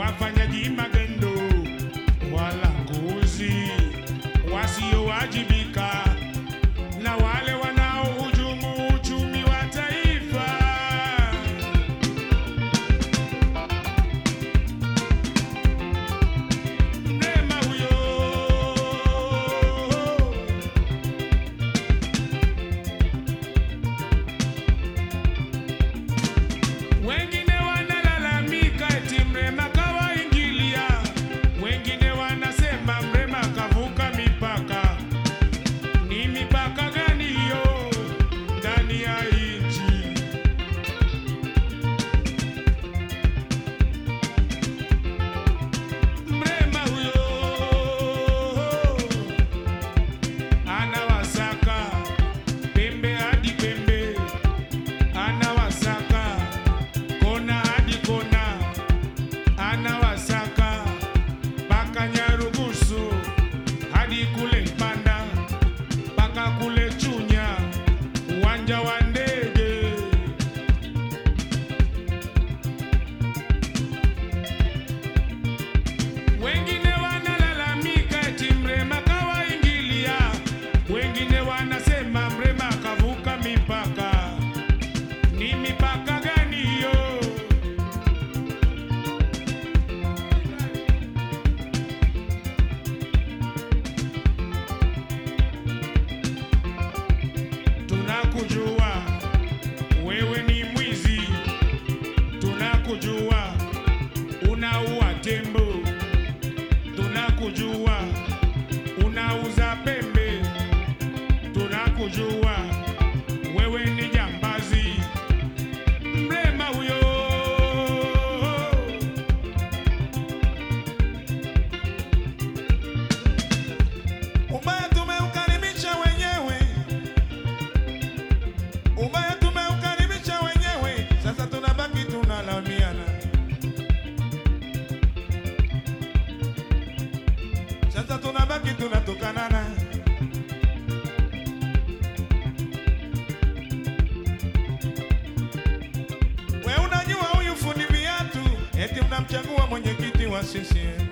wafanyaji magendo walanguzi wasiowajibika na wale wanaohujumu uchumi wa taifa. Mrema huyo Wengine wanalalamika eti Mrema kawaingilia, wengine wanasema Mrema kavuka mipaka. Ni mipaka gani hiyo ndani ya nchi? Mrema huyo anawasaka pembe hadi pembe anawasaka kona hadi kona, anawasaka mpaka Nyarugusu hadi kule Mpanda mpaka kule Chunya, uwanja wa ndege. Wengine wanalalamika eti Mrema kawaingilia, wengine wanasema Mrema kavuka mipaka. Ni mipaka gani hiyo? Tunakujua wewe ni mwizi, tunakujua unaua tembo, tunakujua unauza pembe, tunakujua wewe ni jambazi. Mrema huyo Ubaya tumeukaribisha wenyewe, ubaya tumeukaribisha wenyewe, sasa tunabaki tunalaumiana. Sasa tunabaki tunatukanana. We unajua huyu fundi viatu, eti mnamchagua mwenyekiti wa CCM.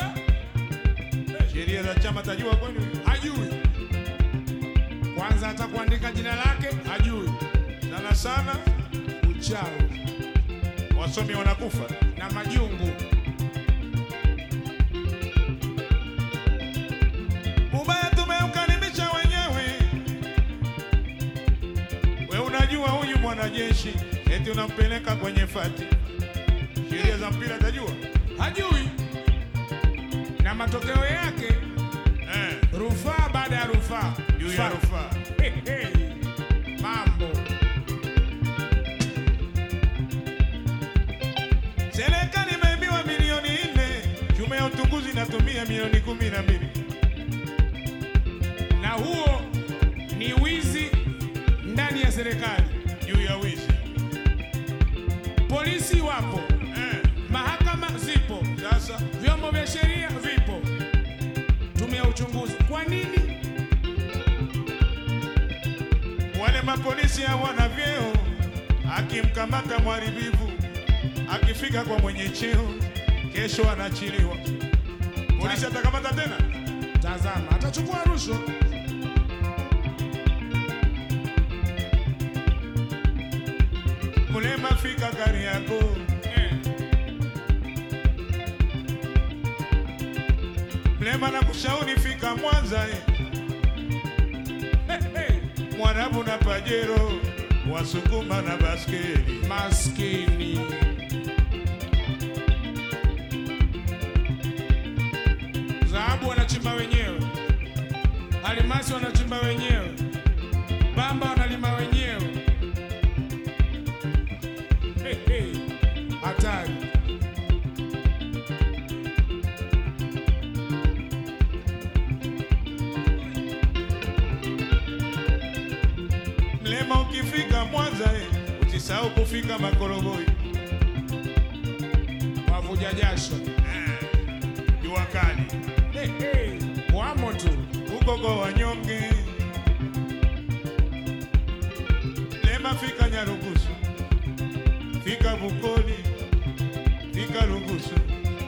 Sheria za chama tajua kwani? hajui kwanza, hata kuandika jina lake hajui. Sana sana Uchawi wasomi wanakufa. na majungu. Ubaya tumeukaribisha wenyewe. We unajua huyu mwanajeshi eti unampeleka kwenye fati, sheria za mpira tajua hajui na matokeo yake eh, rufaa baada ya rufaa juu ya Fa- rufaa. Hey, hey. mambo Serikali imeibiwa milioni nne, tume ya utukuzi inatumia milioni kumi na mbili. na huo ni wizi ndani ya serikali. juu ya wizi Polisi wapo, eh. mahakama zipo, Sasa vyombo vya sheria vipo, tume ya uchunguzi. Kwa nini wale mapolisi hawana vyeo, akimkamata mharibifu akifika kwa mwenye cheo, kesho anaachiliwa. Polisi atakamata tena? Tazama, atachukua rushwa. Mulema fika gari yako Eh, Mlema na kushauri fika Mwanza eh. hey, hey. Mwarabu na Pajero, Wasukuma na baskeli. Maskini dhahabu wanachimba wenyewe, almasi wanachimba wenyewe, bamba wanalima wenyewe. Hey, hey. Hatari. Mlema ukifika Mwanza eh, usisahau kufika Makorogoi. Wavuja jasho Jua kali hey, hey. Wamo tu huko kwa wanyonge. Mlema fika Nyarugusu, fika Bukoli, fika Rugusu,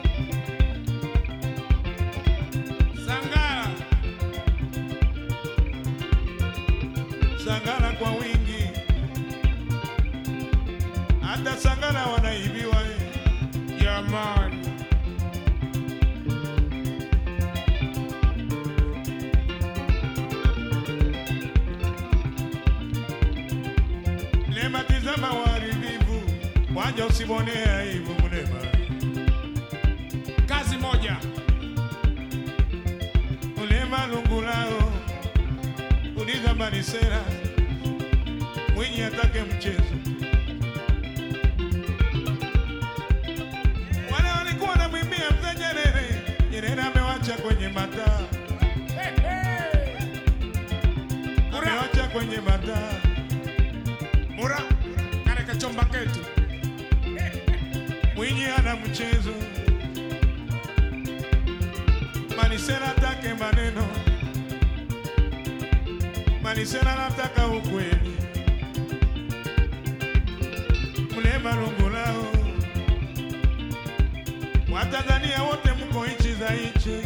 Sangara kwa wingi, hata Sangara wanaibiwa eh. Jamani, Lema tizama uharibifu, wanja usimwonee aibu Mlema. kazi moja. Mlema lungulao, uliza Manisera, Mwinyi atake mchezo. Wale walikuwa wanamwimbia mzee Nyerere, Nyerere amewacha kwenye mataa, Hey, hey. Mura, amewacha kwenye mataa. mura, kale kachomba ketu. Mwinyi ana mchezo, Manisera atake maneno, Manisera anataka ukweli. Mlema Lungulao, Watanzania wote mko nchi za nchi,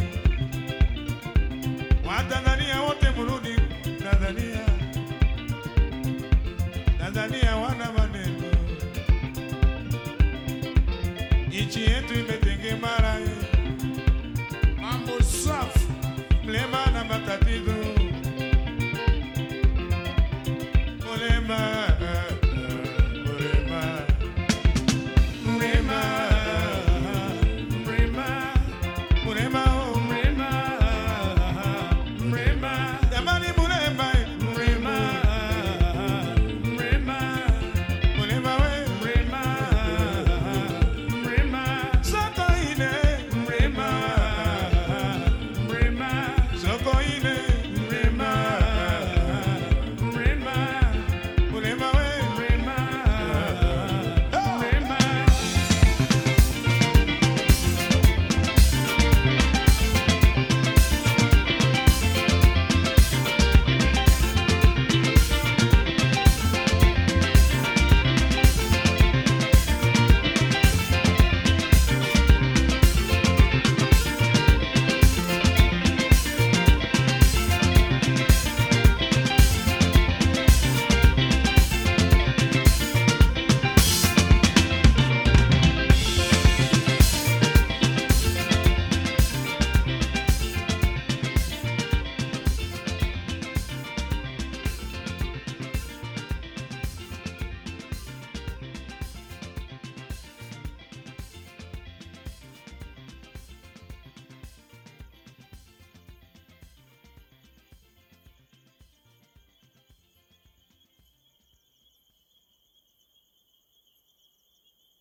Watanzania wote mrudi Tanzania, Tanzania wana maneno nchi